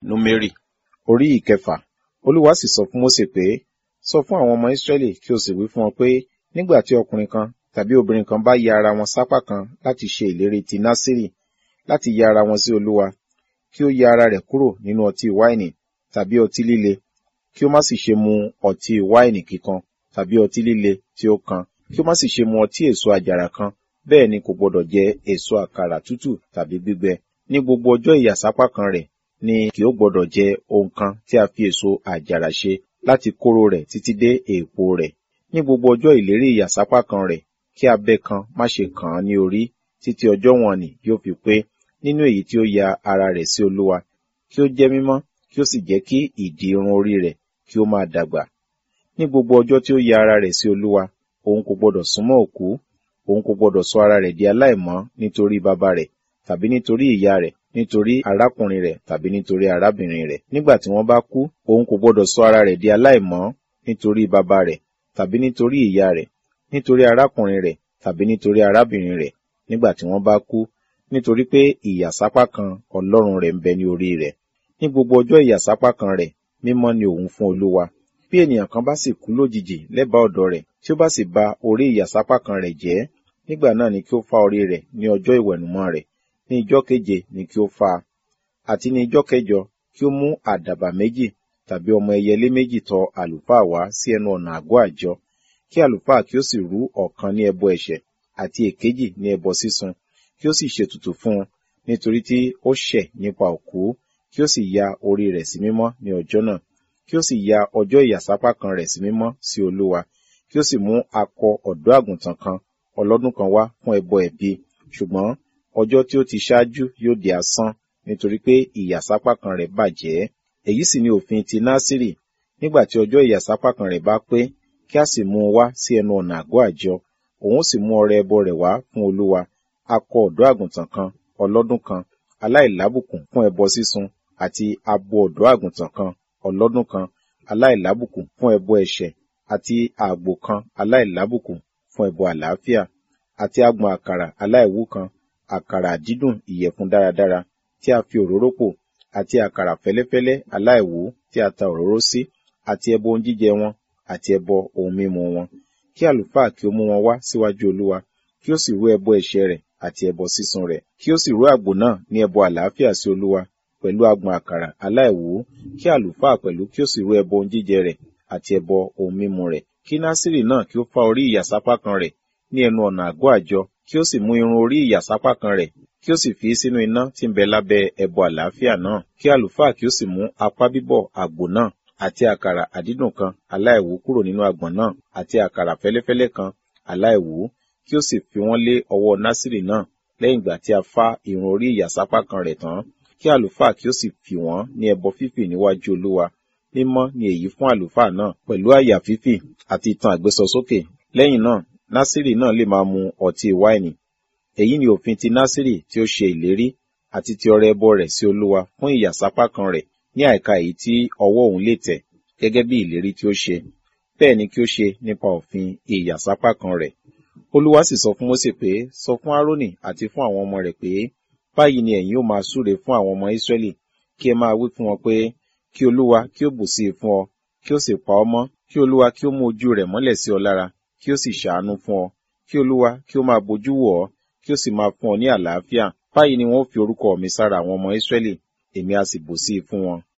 númérì orí ìkẹfà olúwa sì sọ fún mósè pé sọ fún àwọn ọmọ ísírẹ́lì kí o sì wí fún wọn pé nígbà tí ọkùnrin kan tàbí obìnrin kan bá ya ara wọn sápá kan láti ṣe ìlérí ti násírì láti ya ara wọn sí olúwa kí ó ya ara rẹ̀ kúrò nínú ọtí wáìnì tàbí ọtí líle kí ó má sì ṣe mu ọtí wáìnì kíkan tàbí ọtí líle tí ó kan kí ó má sì ṣe mu ọtí èso àjàrà kan bẹ́ẹ̀ ni kò gbọdọ̀ jẹ èso àkàrà tútù tàbí gbígbẹ ní gbogbo ọjọ́ ìyàsápá kan rẹ̀ ni kì ó gbọdọ̀ jẹ ohun kan tí a fi èso àjàrà ṣe láti kóró rẹ̀ títí dé èèpo rẹ̀ ní gbogbo ọjọ́ ìlérí ìyàsápá kan rẹ̀ kí abẹ́ kan má ṣe kàn án ní orí títí ọjọ́ wọn ni yóò fi pé nínú èyí tí ó ya ara rẹ̀ sí olúwa kí ó jẹ́ mímọ́ kí ó sì jẹ́ kí ìdì irun orí rẹ̀ kí ó máa dàgbà ní gbogbo ọjọ́ tí ó ya ara rẹ̀ sí olúwa òun kò gbọdọ̀ súnmọ́ òkú òun kò gbọdọ̀ sọ ara rẹ̀ di aláìmọ́ nítorí bàbá rẹ̀ tàbí nítorí ìyá rẹ̀ nítorí arákùnrin rẹ̀ tàbí nítorí arábìnrin rẹ̀ nígbà tí wọ́n bá kú òun kò gbọdọ̀ sọ ara rẹ̀ di aláìmọ́ nítorí bàbá rẹ̀ tàbí nítorí ìyá rẹ̀ nítorí arákùnrin rẹ̀ tàbí nítorí arábìnrin rẹ̀ nígbà tí wọ́n bá kú nítorí pé ìyàsápá kan ọlọ́run rẹ̀ ń bẹ ní orí rẹ̀ ní gbogbo ọjọ́ ìyàsápá kan rẹ̀ mímọ́ ni òun fún olúwa bí ènìyàn kan bá sì kú lójijì lẹ́bàá ọ̀dọ̀ rẹ̀ tí ó bá sì ba orí ìyàsápá kan rẹ̀ jẹ́ nígbà náà ni kí ó fá orí rẹ̀ ní ọjọ́ ìwẹ̀nùmọ́ rẹ̀ ní ijọ́ keje ni kí ó fá a àti ní ijọ́ kẹjọ kí ó mú àdàbà méjì tàbí ọmọ ẹyẹlé méjì tọ àlùfáà wá sí ẹnu ọ̀nà àgọ́ àjọ kí àlùfáà kí ó sì rú ọ̀kan ní ẹbọ ẹ̀ṣẹ̀ àti èkejì ní ẹbọ sísun kí ó sì ṣètùtù fún un nítorí tí ó ṣẹ̀ nípa òkú kí ó sì ya orí rẹ̀ sí mímọ́ ní ọjọ́ náà kí ó sì ya ọjọ́ ìyàsápá kan rẹ̀ sí mímọ́ sí olúwa kí ó sì mú akọ ọ̀dọ́ àgùntàn kan ọlọ́dún kan wá fún ẹbọ ẹ̀bi ṣùgbọ́n ọjọ́ tí ó ti ṣáájú yóò di asán nítorí pé ìyàsápá kan rẹ̀ bàjẹ́ èyí sì ni òfin ti násìrì nígbà tí ọjọ́ ìyàsápá kan rẹ̀ bá pé kí a sì mú un wá sí ẹnu ọ̀nà àgọ́ àjọ òun sì mú ọrẹ ẹbọ rẹ̀ wá fún olúwa akọ ọ̀dọ́ àgùntàn kan ọlọ́dún kan aláìlábùkún fún ẹbọ sísun àti abo ọ̀dọ́ àgùntàn kan ọlọ́dún kan aláìlábùkún fún ẹbọ ẹ̀ṣẹ̀ àti àgbò kan aláìlábùkún fún ẹbọ àlàáfíà àti agbọ̀n àkàrà aláìwú kan àkàrà dídùn ìyẹ̀fun dáradára tí a fi òróró pò àti àkàrà fẹ́lẹ́fẹ́lẹ́ aláìwú tí a ta òróró sí àti ẹbọ ohun jíjẹ wọn àti ẹbọ ohun mímu wọn kí àlùfáà kí ó mú wọn wá síwájú olúwa kí ó sì rú ẹbọ ẹ̀ṣẹ̀ rẹ̀ àti ẹbọ sísun rẹ̀ kí ó sì rú àgbò náà ní ẹbọ àlàáfíà sí olúwa pẹ̀lú agbọ̀n àkàrà aláìwú kí àlùfáà pẹ̀lú kí ó sì rú ẹbọ ohun jíjẹ rẹ̀ àti ẹbọ ohun mímu rẹ̀ kí násìrì náà kí ó fá orí ìyàsápá kan rẹ̀ ní ẹnu ọ̀nà àgọ́ àjọ kí ó sì mú irun orí ìyàsápá kan rẹ̀ kí ó sì fi sínú iná tí ń bẹ lábẹ́ ẹbọ àlàáfíà náà kí àlùfáà kí ó sì mú apá bíbọ̀ àgbò náà àti àkàrà àdídùn kan aláìwú kúrò nínú àgbọ̀n náà àti àkàrà fẹ́lẹ́fẹ́lẹ́ kan aláìwú kí ó sì fi wọ́n lé ọwọ́ násìrì náà lẹ́yìn ìgbà tí a fá irun orí ìyàsápá kan rẹ̀ tán kí àlùfáà kí ó sì fi wọ́n ní ẹbọ fífì níwájú olúwa mímọ́ ni èyí fún àlùfáà náà pẹ̀lú àyà fífì àti ìtàn àgbésọsókè lẹ́yìn náà násìrì náà lè máa mu ọtí wáìnì èyí ni òfin ti násìrì tí ó ṣe ìlérí àti ti ọrẹ ẹbọ rẹ̀ sí olúwa fún ìyàsápá kan rẹ̀ ní àìka èyí tí ọwọ́ òun lè tẹ̀ gẹ́gẹ́ bí ìlérí tí ó ṣe bẹ́ẹ̀ ni kí ó ṣe nípa òfin ìyàsápá kan rẹ̀ olúwa sì sọ fún mósè pé sọ fún árónì àti fún àwọn ọmọ rẹ̀ pé báyìí ni ẹ̀yin ó máa súre fún àwọn ọmọ ísírẹ́lì kí ẹ máa wí fún wọn pé kí olúwa kí ó bù sí i fún ọ kí ó sì pa ọ mọ́ kí olúwa kí ó mú ojú rẹ̀ mọ́lẹ̀ sí ọ lára kí ó sì ṣàánú fún ọ kí olúwa kí ó máa bójú wò ọ kí ó sì máa fún ọ ní àlàáfíà báyìí ni wọn ó fi orúkọ mi sára àwọn ọmọ ísírẹ́lì èmi á sì bù sí i fún wọn